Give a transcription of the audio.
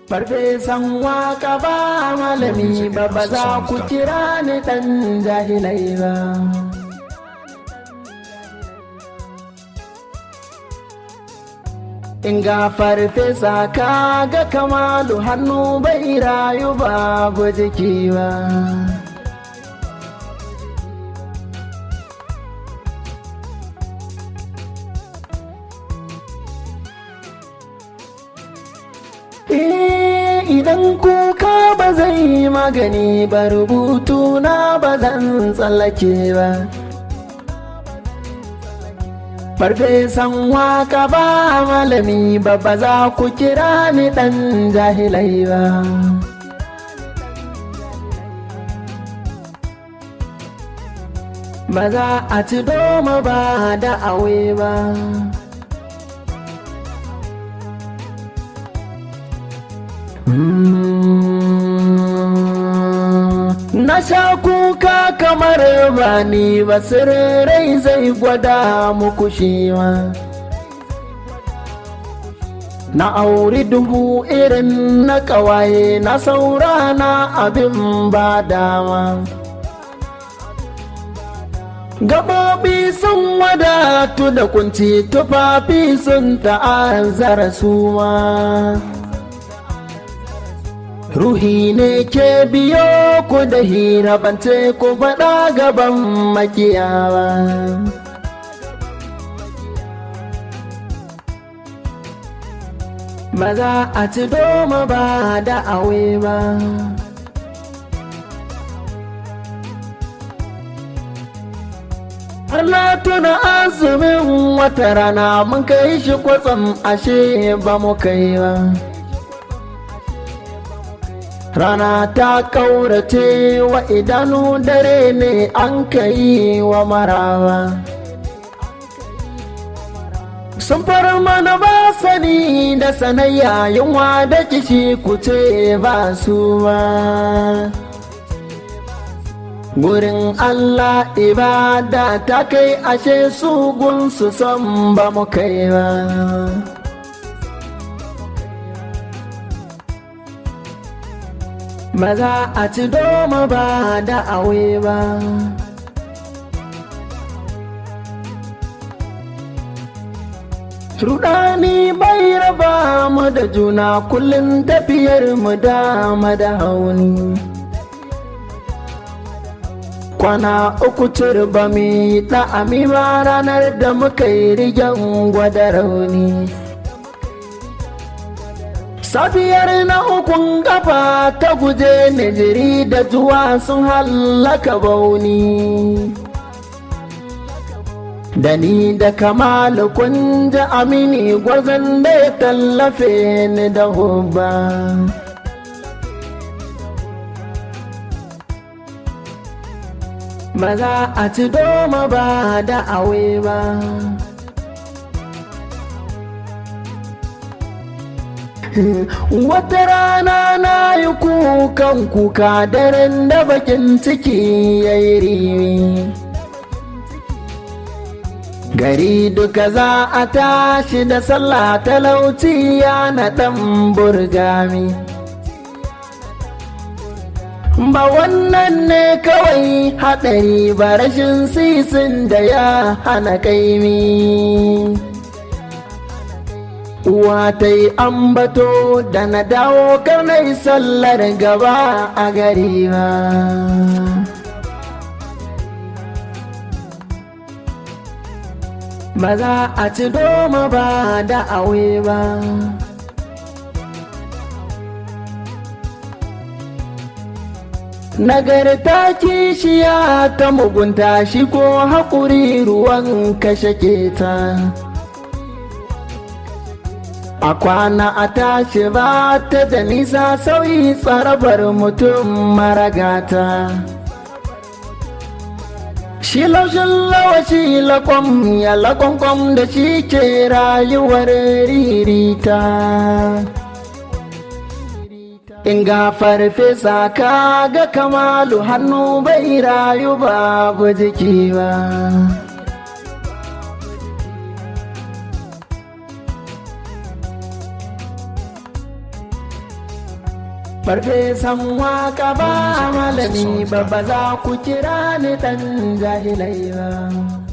Farfesan waka ba malami ba ba za ku kira ni ɗan jahilai ba. In ga farfesa ka ga kamalu hannu bai rayu babu jiki ba. idan kuka ba zai yi magani ba rubutu na ba zan tsallake ba farfesan waka ba malami ba ba za ku kira ni dan jahilai ba ba za a ci doma ba da awe ba Na sha kuka kamar bani basirai zai gwada muku shiwa. Na auri dubu irin na ƙawaye na saurana abin ba dama. Gaɓoɓi sun wadatu da kunci tufafi sun ta'azzara suma. Ruhi ne ke biyo ku da hira bance ku faɗa gaban makiyawa. Ba za a ci doma ba da awe ba. Har na tuna azumin wata rana mun kai shi kwatsam ashe ba mu kai ba. Rana ta ƙaurace wa idanu dare ne an kai wa marawa. Sun fara mana ba sani da sanayya yunwa da kishi kuce ba su ba. Gurin Allah ibada ta kai ashe su gunsu son ba mu kai ba. ba za a ci doma ba da awe ba. Rudani bai raba mu da juna kullum tafiyar mu dama da hauni. Kwana uku turba mi ɗa'ami ba ranar da muka yi rigen gwada rauni. safiyar na ukun kafa ta guje nijiri da zuwa sun hallaka bauni da ni da kamalu kun ji amini gwazon da ya tallafe ni da hubba ba za a ci doma ba da awe ba Wata rana na yi kukan kuka daren da bakin ciki ya yi rimi. Gari duka za a tashi da sallah talauci ya na ɗan burgami. Ba wannan ne kawai haɗari ba rashin sisin da ya hana kaimi. uwa ta yi ambato da na dawo karnai sallar gaba a gari ba ba za a ci doma ba da awe ba nagarta kishiya ta mugunta shi ko haƙuri ruwan kashe ta. a kwana a tashi ba ta da nisa sauyi tsarabar mutum maragata shi laushin lawashi lakwam ya lakwankwam da shi ke rayuwar ririta in ga farfesa ka ga kamalu hannu bai rayu babu jiki ba farfesan waka ba malami ba ba za ku kira ni dan jahilai ba